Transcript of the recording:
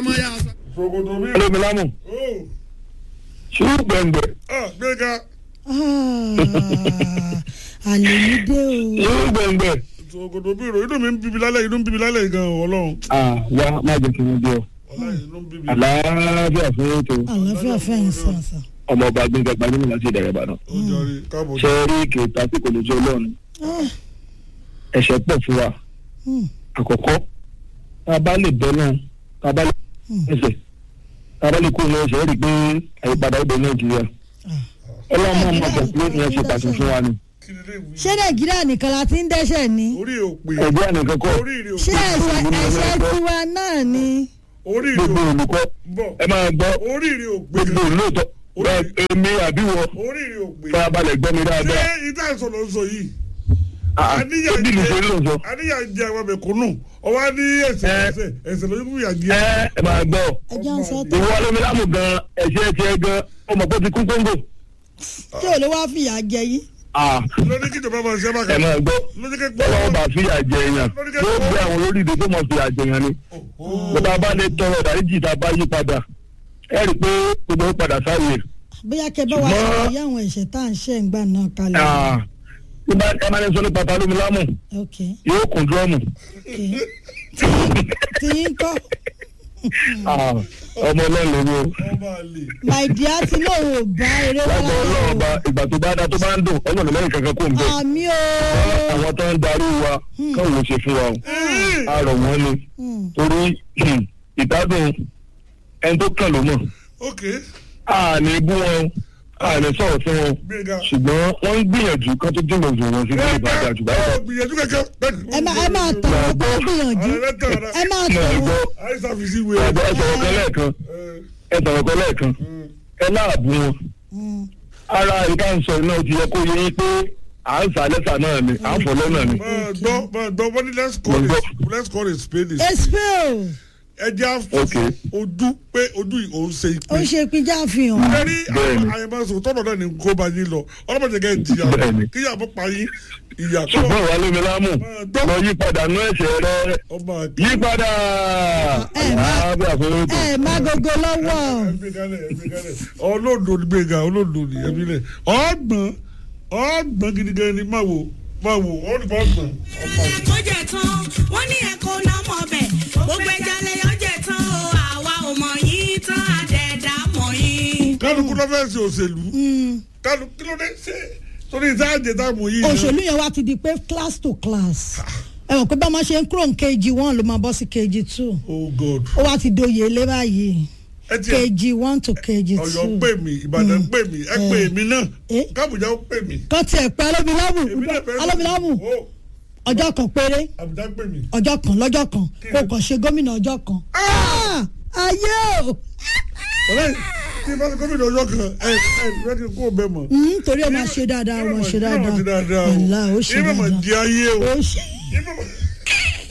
ọmọ yà sá. ṣòkòtò mi. olómilámù ó ṣùgbọ́n gbẹ̀ngbẹ̀ ah gbẹ̀ngà àlèmídé o ṣùgbọ́n gbẹ̀ngbẹ̀ ṣòkòtò mi rò inú mi ń bíbi lálẹ́ inú ń bíbi lálẹ́ gan ọlọ́run wá má jẹ́ kí wọ́n dé ọ ọlọ́run inú ń bíbi. àlàáfíà fún ètò àlàáfíà fẹ́yìn sàǹsà. ọmọ ọba gbẹ̀ngàn gbajúmọ̀ láti ìdẹ̀rẹ̀ ìbàdàn ó jọrí káàbọ̀ ṣe rí kèéta tí kò lè jẹ́ ọlọ́run ẹ̀ṣẹ̀ pọ̀ fún wa àkọ́kọ́ tá a bá lè bẹ́ náà tá a bá lè ẹsẹ̀ tá a bá lè kó ní ẹsẹ̀ rí i pé àyípadà ó dé nàìjíríà ọlọ́run máa mọ̀ pọ̀ pé ìyẹn ṣe pàṣẹ fún wa ni kí ni lè wí. ṣé nàìjíríà nìkan la ti ń dẹ́ṣẹ̀ ni orí ò pé ẹ̀jẹ̀ ànìkan kọ́ orí rè ò ṣé pé ẹ̀ṣẹ̀ ẹ̀ṣẹ̀ tiwa náà ni orí rè gbogbo ò olùkọ́ bọ̀ ẹ máa gbọ́ orí rè ò pé gbogbo olóòótọ́ bẹ́ẹ̀ èmi àbí wọ orí rè ò pé farabalẹ̀ gbọ́ mi ṣé dáadáa ìta ìsọ̀rọ̀ ń sọ yìí Ah, àníyàn ó bí mi ṣe ń lò sọ. àníyàn jẹ àwọn mẹ̀kúnnù ọwọ́ ní ẹsẹ̀ Ẹ. ẹsẹ̀ ẹsẹ̀ lójú fún ìyá jẹ. ẹ ẹ máa gbọ́ ẹjọ́ ń sọ tó ìwọ olómilámù gan ẹ̀ṣẹ̀ tiẹ̀ gan ọmọ pé ó ti kú kóńgò tí ò lè wá fìyà jẹ yìí. Ah, lóní kí ìjọba máa ṣe é ẹ bákan. máa gbọ́ lóní kí gbọ́. ọlọ́wọ́ bá fìyà jẹ èèyàn yóò gbé àwọn olóríire tó mọ̀ fìyà jẹ èèyàn ni bàbá bá lè tọrọ ìdáríjì tá a bá yí padà ẹ rí i pé gbogbo ó padà sáyè bóyá kẹ bá wa Ṣùgbọ́n- ṣàlàyé àwọn ẹ̀ṣẹ̀ tá à ń ṣe ìgbà náà kalẹ̀. Ah, tí bá ẹ máa ń sọ nípa ta olómilámù ok yóò kún dúrọ́mù ok tí yín kọ́ Ah, ọmọ ọlọ́run lórí o ọba àlè. my dear ti lóun ò bá eré wá lágbà ọlọ́run bá ìgbà tó bá dá tó bá ń dùn ọlọ́run lẹ́yìn kankan kò ń bẹ̀ àmì o. àwọn tó ń darí wa káwọn ló ṣe fún wa o a rọ̀ wọ́n ni torí hmm, ìdádùn ẹni tó kàn ló mọ̀ ok a ní bú wọn a ní sọ̀rọ̀ fún wọn gbẹ̀ngà. ṣùgbọ́n wọ́n ń gbìyànjú kán tó dìbò jù wọn sí ilé ìbàdàn àjù báyìí lọ. gbìyànjú kankan. ẹ máa ẹ máa tàn án kó gbìyànjú ẹ máa tàn Náà án. gbọ́ àìsàn fi sí ìwé. ẹ̀gbọ́n ẹ sọ̀rọ̀ kan lẹ́ẹ̀kan ẹ sọ̀rọ̀ kan lẹ́ẹ̀kan ẹ láàbù wọn Mm. ara ìka ń sọ iná ti yẹ kó yẹ yín pé à ń sà lẹ́sà náà ni à ń fọ̀ lọ́nà ni. máa gbọ́ máa gbọ́ wọ́n ní let's call Mo it let's call it spade is espel ẹ jẹ́ Ok. àfọ̀ ojú pé ojú yìí òun ṣe ó ìpín. ṣe ìpínjà àfihàn. ẹni Bẹ́ẹ̀ni. àyẹ̀mọ́sọ̀ tọ́nà náà ni kó bá yín lọ ọlọ́mọdé kẹ́ ẹ̀ jìyà Bẹ́ẹ̀ni. kíyà bọ́ pa yín ìyà tó ṣùgbọ́n ìwà lómi lámù lọ yí padà nú ẹ̀ṣẹ̀ rẹ ọmọ àgbà. yí padà. Ẹ má- àbí àfọwọ́tò. ẹ má gogo lọ́wọ́. ẹbí kalẹ̀ ẹbí kalẹ̀ olódo ni gbẹ̀ngà olódo ni ẹbí lẹ̀ ọgbọ̀n ọgbọ̀n gidigan ni máa wò máa wò ọ̀nìkan ọgbọ̀n ọmọ àgbà. kó jẹ tán wọn ní ẹkọ náà mọ bẹ gbogbo ẹja lẹyọ jẹ tán o àwa ò mọ yín tán àdẹdà mọ yín. kálukú ló fẹ́ ṣe òṣèlú kálukú kí ló dé ṣe torí ìtajà táàmù yìí. òṣèlú yẹn wá ti di pé class to class. ẹ mọ̀ pé bá a máa ṣe ń kúrò ní kg one ló máa bọ́ sí kg two. oh god ó wá ti doyè lé báyìí ẹ tiẹ̀ kg one to kg ọ̀yọ́ two. pè mí ìbàdàn pè mí ẹ pè mí náà Eh? kábùjá ó pè mí. kan tiẹ̀ pẹ́ alómilámù èmi náà fẹ́ alómilámù ó ọjọ́ kan péré àbújá pè mí. ọjọ́ kan lọ́jọ́ kan kó kàn ṣe gómìnà ọjọ́ kan. Ah! ayé o ọ̀rẹ́ tí bá ti gómìnà ọjọ́ kan ẹ ẹ rẹ́ kí n kó bẹ́ẹ̀ mọ̀. Mm, torí ẹ máa ṣe dáadáa ẹ máa ṣe dáadáa ìmọ̀ ti dáadáa o Wàláhì, ó ṣe ìmọ̀ mọ̀ dáadáa di ayé o ó ṣe ìmọ̀ mọ̀